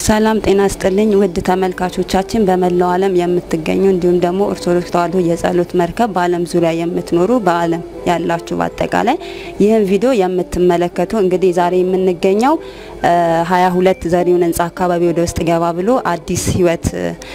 ሰላም ጤና ስጥልኝ ውድ ተመልካቾቻችን በመላው ዓለም የምትገኙ እንዲሁም ደግሞ ኦርቶዶክስ ተዋሕዶ የጸሎት መርከብ በዓለም ዙሪያ የምትኖሩ በዓለም ያላችሁ በአጠቃላይ ይህን ቪዲዮ የምትመለከቱ እንግዲህ ዛሬ የምንገኘው ሀያ ሁለት ዘሪሁን ህንጻ አካባቢ ወደ ውስጥ ገባ ብሎ አዲስ ህይወት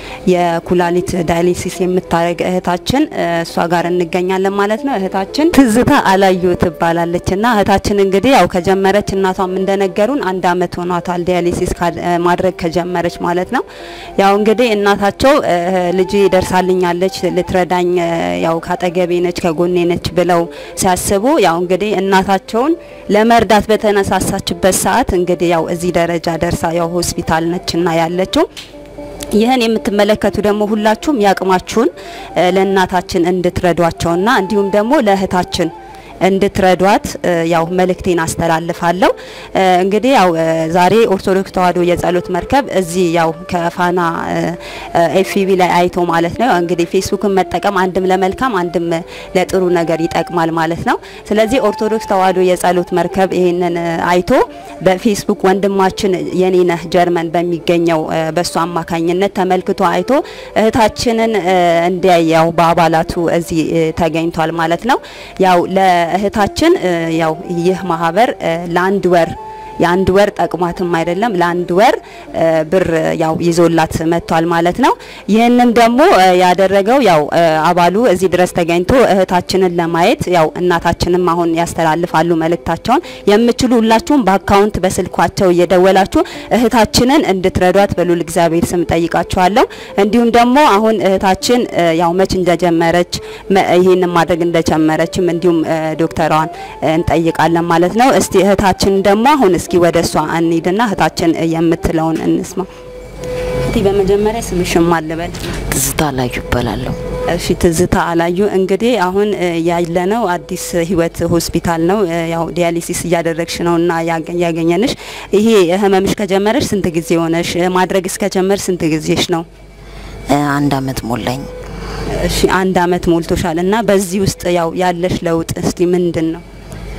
የኩላሊት ዳያሊሲስ የምታደርግ እህታችን እሷ ጋር እንገኛለን ማለት ነው። እህታችን ትዝታ አላዩ ትባላለች እና እህታችን እንግዲህ ያው ከጀመረች እናቷም እንደነገሩን አንድ አመት ሆኗታል ዳያሊሲስ ማድረግ ከጀመረች ማለት ነው። ያው እንግዲህ እናታቸው ልጅ ደርሳልኛለች ልትረዳኝ ያው ካጠገቤ ነች ከጎኔ ነች ብለው ሲያስቡ ያው እንግዲህ እናታቸውን ለመርዳት በተነሳሳችበት ሰዓት እንግዲህ ያው እዚህ ደረጃ ደርሳ ያው ሆስፒታል ነችና ያለችው ይህን የምትመለከቱ ደግሞ ሁላችሁም ያቅማችሁን ለእናታችን እንድትረዷቸውና እንዲሁም ደግሞ ለእህታችን እንድትረዷት ያው መልእክቴን አስተላልፋለሁ። እንግዲህ ያው ዛሬ ኦርቶዶክስ ተዋሕዶ የጸሎት መርከብ እዚህ ያው ከፋና ኤፍቢ ላይ አይቶ ማለት ነው እንግዲህ ፌስቡክን መጠቀም አንድም ለመልካም አንድም ለጥሩ ነገር ይጠቅማል ማለት ነው። ስለዚህ ኦርቶዶክስ ተዋሕዶ የጸሎት መርከብ ይሄንን አይቶ በፌስቡክ ወንድማችን የኔነህ ጀርመን በሚገኘው በሱ አማካኝነት ተመልክቶ አይቶ እህታችንን እንዲያይ ያው በአባላቱ እዚህ ተገኝቷል ማለት ነው ያው እህታችን ያው ይህ ማህበር ለአንድ ወር የአንድ ወር ጠቅሟትም አይደለም ለአንድ ወር ብር ያው ይዞላት መጥቷል ማለት ነው። ይህንን ደግሞ ያደረገው ያው አባሉ እዚህ ድረስ ተገኝቶ እህታችንን ለማየት ያው እናታችንም አሁን ያስተላልፋሉ መልእክታቸውን። የምችሉ ሁላችሁም በአካውንት በስልኳቸው እየደወላችሁ እህታችንን እንድትረዷት በሉል እግዚአብሔር ስም ጠይቃችኋለሁ። እንዲሁም ደግሞ አሁን እህታችን ያው መች እንደጀመረች ይህንን ማድረግ እንደጀመረችም እንዲሁም ዶክተሯን እንጠይቃለን ማለት ነው። እስቲ እህታችን ደግሞ አሁን እስኪ ወደ እሷ እንሂድና እህታችን የምትለውን እንስማ። እስቲ በመጀመሪያ ስምሽን ማን ልበል? ትዝታ አላዩ እባላለሁ። እሺ ትዝታ አላዩ፣ እንግዲህ አሁን ያለነው አዲስ ህይወት ሆስፒታል ነው። ያው ዲያሊሲስ እያደረግሽ ነውና ያገኘንሽ። ይሄ ህመምሽ ከጀመረሽ ስንት ጊዜ ሆነሽ? ማድረግ እስከጀመር ስንት ጊዜሽ ነው? አንድ አመት ሞላኝ። እሺ አንድ አመት ሞልቶሻል። እና በዚህ ውስጥ ያው ያለሽ ለውጥ እስቲ ምንድን ነው?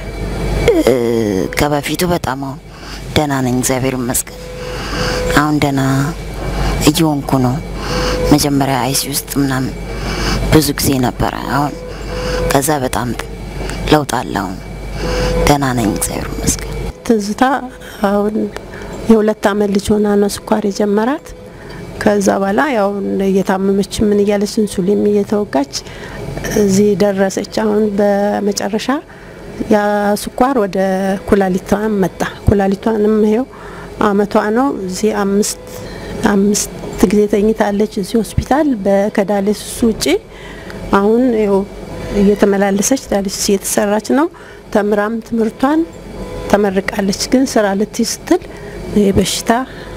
ከበፊቱ በጣም አሁን ደህና ነኝ፣ እግዚአብሔር ይመስገን። አሁን ደህና እየሆንኩ ነው። መጀመሪያ አይሲ ውስጥ ምናምን ብዙ ጊዜ ነበረ። አሁን ከዛ በጣም ለውጥ አለ። አሁን ደህና ነኝ፣ እግዚአብሔር ይመስገን። ትዝታ አሁን የሁለት አመት ልጅ ሆና ነው ስኳር የጀመራት። ከዛ በኋላ ያው እየታመመች ምን እያለች ኢንሱሊን እየተወጋች እዚህ ደረሰች። አሁን በመጨረሻ ያ ስኳር ወደ ኩላሊቷን መጣ። ኩላሊቷንም ይኸው አመቷ ነው። እዚህ አምስት አምስት ጊዜ ተኝታለች እዚህ ሆስፒታል ከዳያሊሲስ ውጪ። አሁን ይኸው እየተመላለሰች ዳያሊሲስ እየተሰራች ነው። ተምራም ትምህርቷን ተመርቃለች። ግን ስራ ልትይዝ ስትል በሽታ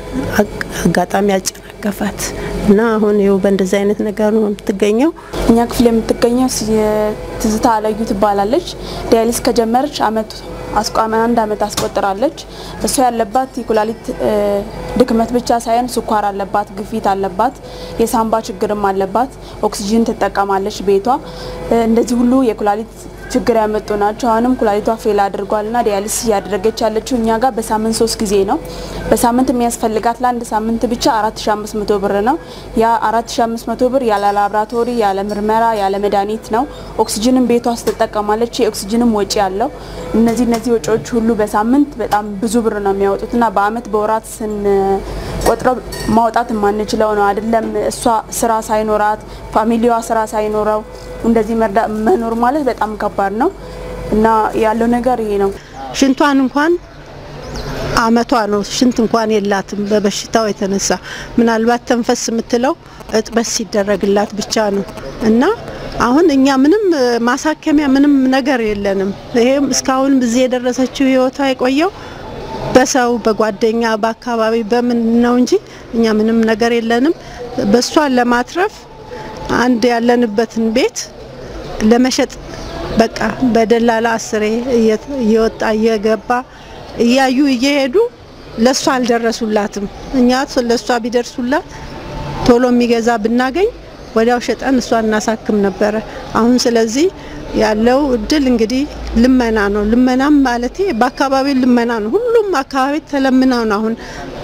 አጋጣሚ ያጨናገፋት እና አሁን ይኸው በእንደዚህ አይነት ነገር ነው የምትገኘው። እኛ ክፍል የምትገኘው ትዝታ አለዩ ትባላለች። ዲያሊስ ከጀመረች አመት አስቋመ አንድ አመት አስቆጥራለች። እሷ ያለባት የኩላሊት ድክመት ብቻ ሳይሆን ስኳር አለባት፣ ግፊት አለባት፣ የሳምባ ችግርም አለባት። ኦክሲጅን ትጠቀማለች ቤቷ። እንደዚህ ሁሉ የኩላሊት ችግር ያመጡ ናቸው። አሁንም ኩላሊቷ ፌል አድርጓልና ዲያሊስ እያደረገች ያለችው እኛ ጋር በሳምንት ሶስት ጊዜ ነው። በሳምንት የሚያስፈልጋት ለአንድ ሳምንት ብቻ 4500 ብር ነው። ያ 4500 ብር ያለ ላብራቶሪ፣ ያለ ምርመራ፣ ያለ መድኃኒት ነው። ኦክሲጅንም ቤቷ ውስጥ ትጠቀማለች። የኦክሲጅንም ወጪ አለው። እነዚህ እነዚህ ወጪዎች ሁሉ በሳምንት በጣም ብዙ ብር ነው የሚያወጡትና በአመት በወራት ስንቆጥረው ማውጣት የማንችለው ነው። አይደለም እሷ ስራ ሳይኖራት ፋሚሊዋ ስራ ሳይኖረው እንደዚህ መኖር ማለት በጣም ከባድ ነው እና ያለው ነገር ይሄ ነው። ሽንቷን እንኳን አመቷ ነው። ሽንት እንኳን የላትም በበሽታው የተነሳ ምናልባት ተንፈስ የምትለው እጥበት ሲደረግላት ብቻ ነው እና አሁን እኛ ምንም ማሳከሚያ ምንም ነገር የለንም። ይሄም እስካሁን እዚህ የደረሰችው ህይወቷ የቆየው በሰው በጓደኛ በአካባቢ በምን ነው እንጂ እኛ ምንም ነገር የለንም። በእሷን ለማትረፍ አንድ ያለንበትን ቤት ለመሸጥ በቃ በደላላ አስሬ እየወጣ እየገባ እያዩ እየሄዱ ለእሷ አልደረሱላትም። እኛ ለእሷ ቢደርሱላት ቶሎ የሚገዛ ብናገኝ ወዲያው ሸጠን እሷን እናሳክም ነበረ። አሁን ስለዚህ ያለው እድል እንግዲህ ልመና ነው። ልመናም ማለቴ በአካባቢው ልመና ነው። ሁሉም አካባቢ ተለምነው ነው አሁን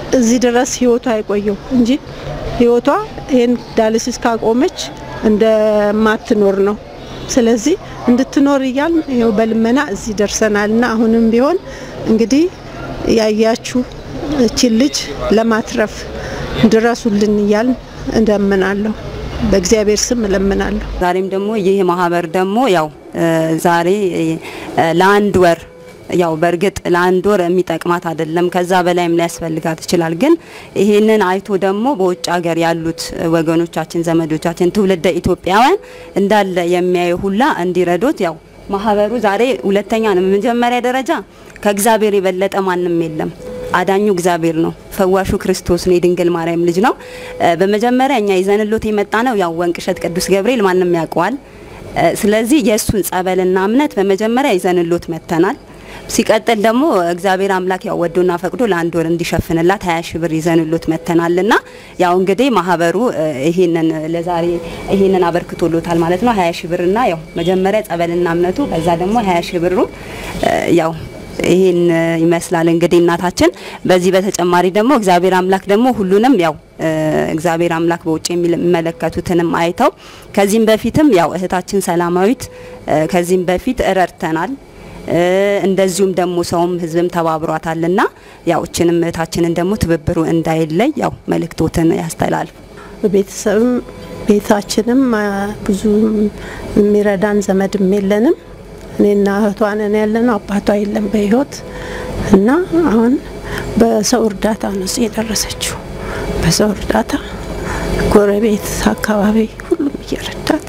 እዚህ ድረስ ህይወቷ የቆየው እንጂ ህይወቷ ይህን ዳያሊሲስ ካቆመች እንደማትኖር ነው። ስለዚህ እንድትኖር እያል ይኸው በልመና እዚህ ደርሰናል እና አሁንም ቢሆን እንግዲህ ያያችሁ እቺን ልጅ ለማትረፍ ድረሱልን እያል እንደምናለሁ። በእግዚአብሔር ስም እለምናለሁ። ዛሬም ደግሞ ይህ ማህበር ደግሞ ያው ዛሬ ለአንድ ወር ያው በእርግጥ ለአንድ ወር የሚጠቅማት አይደለም፣ ከዛ በላይም ሊያስፈልጋት ይችላል። ግን ይህንን አይቶ ደግሞ በውጭ ሀገር ያሉት ወገኖቻችን፣ ዘመዶቻችን፣ ትውልደ ኢትዮጵያውያን እንዳለ የሚያዩ ሁላ እንዲረዱት ያው ማህበሩ ዛሬ ሁለተኛ ነው። መጀመሪያ ደረጃ ከእግዚአብሔር የበለጠ ማንም የለም። አዳኙ እግዚአብሔር ነው። ፈዋሹ ክርስቶስ ነው። የድንግል ማርያም ልጅ ነው። በመጀመሪያ እኛ ይዘንሎት የመጣ ነው ያው ወንቅሸት ቅዱስ ገብርኤል ማንም ያውቀዋል። ስለዚህ የእሱን ጸበልና እምነት በመጀመሪያ ይዘንሎት መጥተናል። ሲቀጥል ደግሞ እግዚአብሔር አምላክ ያው ወዶና ፈቅዶ ለአንድ ወር እንዲሸፍንላት ሀያ ሺህ ብር ይዘንሎት መጥተናልና ያው እንግዲህ ማህበሩ ይሄንን ለዛሬ ይሄንን አበርክቶሎታል ማለት ነው። ሀያ ሺህ ብርና ያው መጀመሪያ ጸበልና እምነቱ ከዛ ደግሞ ሀያ ሺህ ብሩ ያው ይሄን ይመስላል እንግዲህ እናታችን። በዚህ በተጨማሪ ደግሞ እግዚአብሔር አምላክ ደግሞ ሁሉንም ያው እግዚአብሔር አምላክ በውጭ የሚመለከቱትንም አይተው ከዚህም በፊትም ያው እህታችን ሰላማዊት ከዚህም በፊት እረድተናል። እንደዚሁም ደግሞ ሰውም ህዝብም ተባብሯታልና ያው እችንም እህታችንን ደግሞ ትብብሩ እንዳይለይ ያው መልእክቶትን ያስተላልፉ። ቤተሰብም ቤታችንም ብዙ የሚረዳን ዘመድም የለንም። እኔና እህቷ ነን ያለነው። አባቷ የለም በህይወት እና አሁን በሰው እርዳታ ነው እዚህ የደረሰችው። በሰው እርዳታ ጎረቤት፣ አካባቢ ሁሉም እየረዳት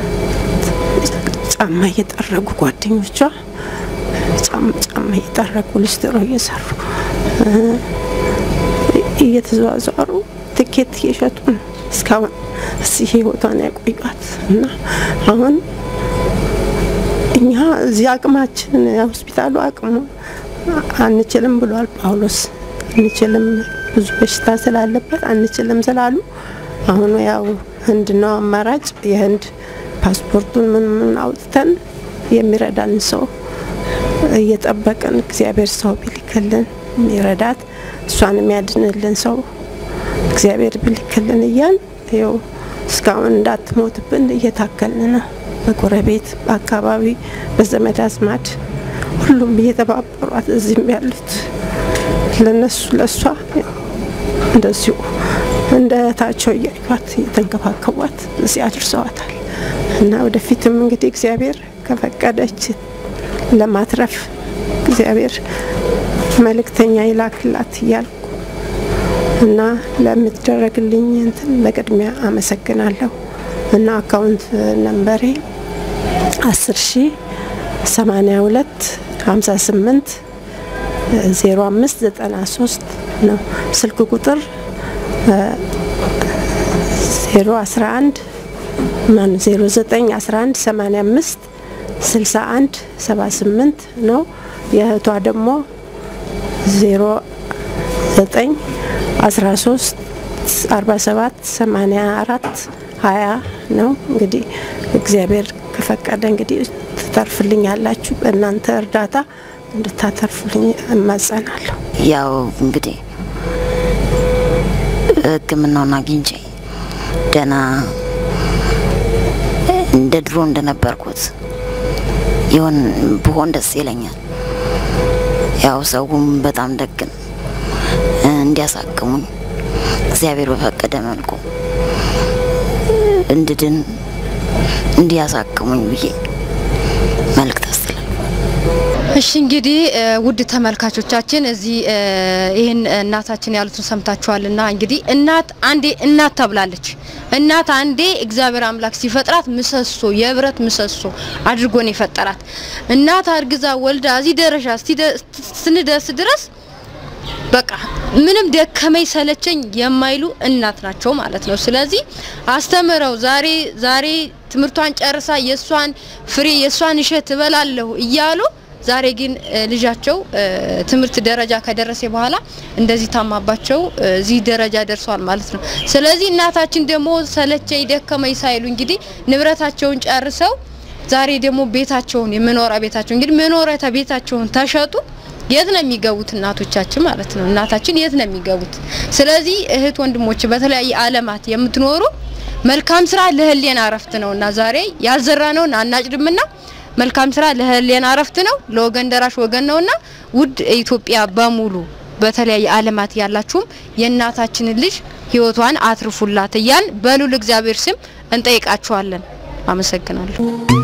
ጫማ እየጠረጉ ጓደኞቿ ጫማ እየጠረጉ ሊስትሮ እየሰሩ እየተዘዋዘሩ ትኬት እየሸጡ ነው እስካሁን እዚህ ህይወቷን ያቆዩት እና አሁን እኛ እዚህ አቅማችን ሆስፒታሉ አቅሙ አንችልም ብሏል ጳውሎስ። አንችልም ብዙ በሽታ ስላለበት አንችልም ስላሉ አሁን ያው ህንድ ነው አማራጭ። የህንድ ፓስፖርቱን ምን ምን አውጥተን የሚረዳን ሰው እየጠበቅን እግዚአብሔር ሰው ቢልክልን የሚረዳት እሷን የሚያድንልን ሰው እግዚአብሔር ቢልክልን እያል ይኸው እስካሁን እንዳትሞትብን እየታከልን ነው። በጎረቤት በአካባቢ በዘመድ አዝማድ ሁሉም እየተባበሯት እዚህም ያሉት ለነሱ ለእሷ እንደዚሁ እንደ እህታቸው እያዩት እየተንከባከቧት እዚህ አድርሰዋታል እና ወደፊትም እንግዲህ እግዚአብሔር ከፈቀደች ለማትረፍ እግዚአብሔር መልእክተኛ ይላክላት እያልኩ እና ለምትደረግልኝ እንትን በቅድሚያ አመሰግናለሁ እና አካውንት ነንበሬ አስር ሺ ሰማኒያ ሁለት ሀምሳ ስምንት ዜሮ አምስት ዘጠና ሶስት ነው። ስልክ ቁጥር ዜሮ አስራ አንድ ማን ዜሮ ዘጠኝ አስራ አንድ ሰማኒያ አምስት ስልሳ አንድ ሰባ ስምንት ነው። የእህቷ ደግሞ ዜሮ ዘጠኝ አስራ ሶስት አርባ ሰባት ሰማኒያ አራት ሀያ ነው። እንግዲህ እግዚአብሔር ከፈቀደ እንግዲህ ትተርፍልኝ ያላችሁ በእናንተ እርዳታ እንድታተርፉልኝ እማጸናለሁ። ያው እንግዲህ ሕክምናውን አግኝቼ ደህና እንደ ድሮ እንደነበርኩት ይሆን ብሆን ደስ ይለኛል። ያው ሰውም በጣም ደግን እንዲያሳክሙኝ እግዚአብሔር በፈቀደ መልኩ እንድድን እንዲያሳክሙኝ ብዬ መልእክት አስተላልፋለሁ። እሺ እንግዲህ ውድ ተመልካቾቻችን እዚህ ይህን እናታችን ያሉትን ሰምታችኋልና እንግዲህ እናት አንዴ እናት ተብላለች። እናት አንዴ እግዚአብሔር አምላክ ሲፈጥራት ምሰሶ የብረት ምሰሶ አድርጎ ነው የፈጠራት። እናት አርግዛ ወልዳ እዚህ ደረጃ ስንደርስ ድረስ በቃ ምንም ደከመኝ ሰለቸኝ የማይሉ እናት ናቸው ማለት ነው። ስለዚህ አስተምረው ዛሬ ዛሬ ትምህርቷን ጨርሳ የሷን ፍሬ የሷን እሸት እበላለሁ እያሉ ዛሬ ግን ልጃቸው ትምህርት ደረጃ ከደረሰ በኋላ እንደዚህ ታማባቸው እዚህ ደረጃ ደርሷል ማለት ነው። ስለዚህ እናታችን ደግሞ ሰለቸኝ ደከመኝ ሳይሉ እንግዲህ ንብረታቸውን ጨርሰው ዛሬ ደግሞ ቤታቸውን የመኖሪያ ቤታቸው እንግዲህ መኖሪያ ቤታቸውን ተሸጡ። የት ነው የሚገቡት? እናቶቻችን ማለት ነው። እናታችን የት ነው የሚገቡት? ስለዚህ እህት ወንድሞች፣ በተለያየ ዓለማት የምትኖሩ መልካም ስራ ለህሊና እረፍት ነውና ዛሬ ያልዘራነውን አናጭድምና መልካም ስራ ለህሊና እረፍት ነው። ለወገን ደራሽ ወገን ነውና ውድ ኢትዮጵያ በሙሉ በተለያየ ዓለማት ያላችሁም የእናታችንን ልጅ ህይወቷን አትርፉላት እያል በሉል እግዚአብሔር ስም እንጠይቃችኋለን። አመሰግናለሁ።